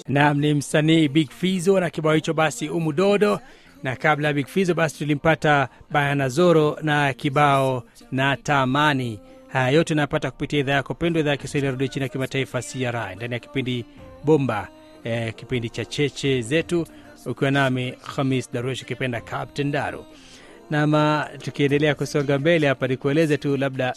Naam, ni msanii Big Fizo na kibao hicho basi umudodo, na kabla ya Big Fizo basi tulimpata Bayana Zoro na kibao na tamani. Haya yote unayapata kupitia idhaa yako pendwa, idhaa ya Kiswahili ya redio chini ya kimataifa CRI, ndani ya kipindi Bomba, eh, kipindi cha cheche zetu, ukiwa nami Khamis Darush ukipenda Captain Daru. Nama tukiendelea kusonga mbele hapa, nikueleze tu labda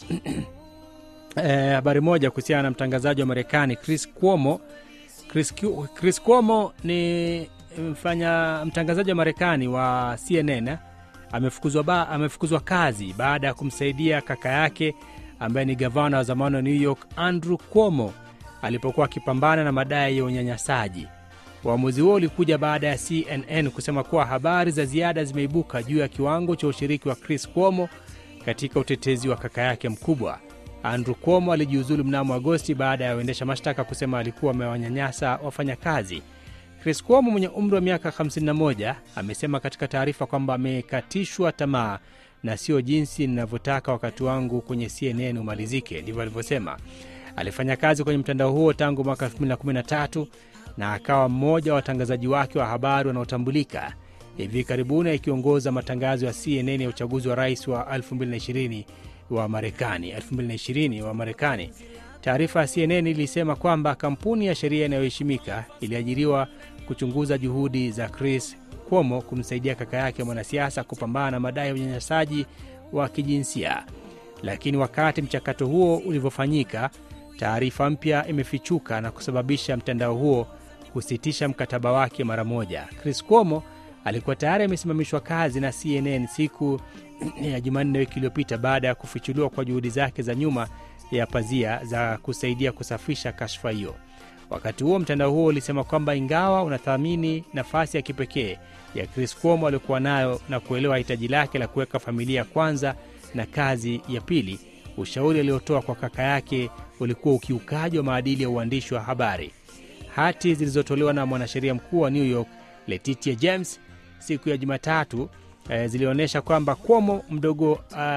eh, habari moja kuhusiana na mtangazaji wa Marekani Chris Cuomo. Chris, Cu- Chris Cuomo ni mfanya mtangazaji wa Marekani wa CNN eh, amefukuzwa, ba, amefukuzwa kazi baada ya kumsaidia kaka yake ambaye ni gavana wa zamani wa New York Andrew Cuomo alipokuwa akipambana na madai ya unyanyasaji. Uamuzi huo ulikuja baada ya CNN kusema kuwa habari za ziada zimeibuka juu ya kiwango cha ushiriki wa Chris Cuomo katika utetezi wa kaka yake mkubwa. Andrew Cuomo alijiuzulu mnamo Agosti baada ya waendesha mashtaka kusema alikuwa amewanyanyasa wafanyakazi. Chris Cuomo mwenye umri wa miaka 51 amesema katika taarifa kwamba amekatishwa tamaa na sio jinsi ninavyotaka wakati wangu kwenye CNN umalizike, ndivyo alivyosema. Alifanya kazi kwenye mtandao huo tangu mwaka 2013 na akawa mmoja wa watangazaji wake wa habari wanaotambulika, hivi karibuni akiongoza matangazo ya CNN ya uchaguzi wa rais wa 2020 wa Marekani 2020 wa Marekani. Taarifa ya CNN ilisema kwamba kampuni ya sheria inayoheshimika iliajiriwa kuchunguza juhudi za Chris Cuomo kumsaidia kaka yake mwanasiasa kupambana na madai ya unyanyasaji wa kijinsia. Lakini wakati mchakato huo ulivyofanyika, taarifa mpya imefichuka na kusababisha mtandao huo kusitisha mkataba wake mara moja. Chris Cuomo alikuwa tayari amesimamishwa kazi na CNN siku ya Jumanne wiki iliyopita baada ya kufichuliwa kwa juhudi zake za nyuma ya pazia za kusaidia kusafisha kashfa hiyo. Wakati huo mtandao huo ulisema kwamba ingawa unathamini nafasi ya kipekee ya Chris Cuomo aliokuwa nayo na kuelewa hitaji lake la kuweka familia kwanza na kazi ya pili, ushauri aliotoa kwa kaka yake ulikuwa ukiukaji wa maadili ya uandishi wa habari. Hati zilizotolewa na mwanasheria mkuu wa New York Letitia James siku ya Jumatatu eh, zilionyesha kwamba Cuomo mdogo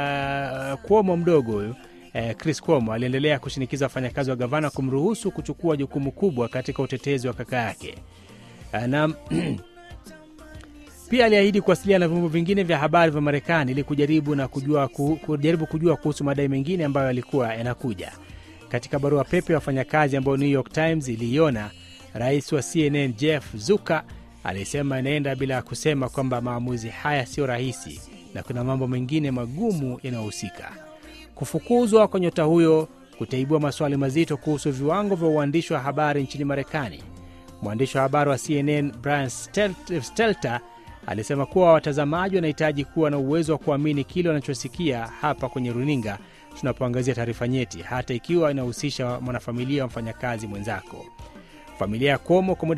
uh, Cuomo mdogo huyu eh, Chris Cuomo aliendelea kushinikiza wafanyakazi wa gavana kumruhusu kuchukua jukumu kubwa katika utetezi wa kaka yake Eh, na pia aliahidi kuwasiliana na vyombo vingine vya habari vya Marekani ili kujaribu na kujua, ku, kujaribu kujua kuhusu madai mengine ambayo yalikuwa yanakuja. Katika barua pepe ya wafanyakazi ambayo New York Times iliiona, rais wa CNN Jeff Zucker alisema inaenda bila kusema kwamba maamuzi haya sio rahisi na kuna mambo mengine magumu yanayohusika. Kufukuzwa kwa nyota huyo kutaibua maswali mazito kuhusu viwango vya uandishi wa habari nchini Marekani. Mwandishi wa habari wa CNN Brian Stelt- Stelter alisema kuwa watazamaji wanahitaji kuwa na uwezo wa kuamini kile wanachosikia hapa kwenye runinga tunapoangazia taarifa nyeti, hata ikiwa inahusisha mwanafamilia wa mfanyakazi mwenzako. Familia ya Cuomo kwa muda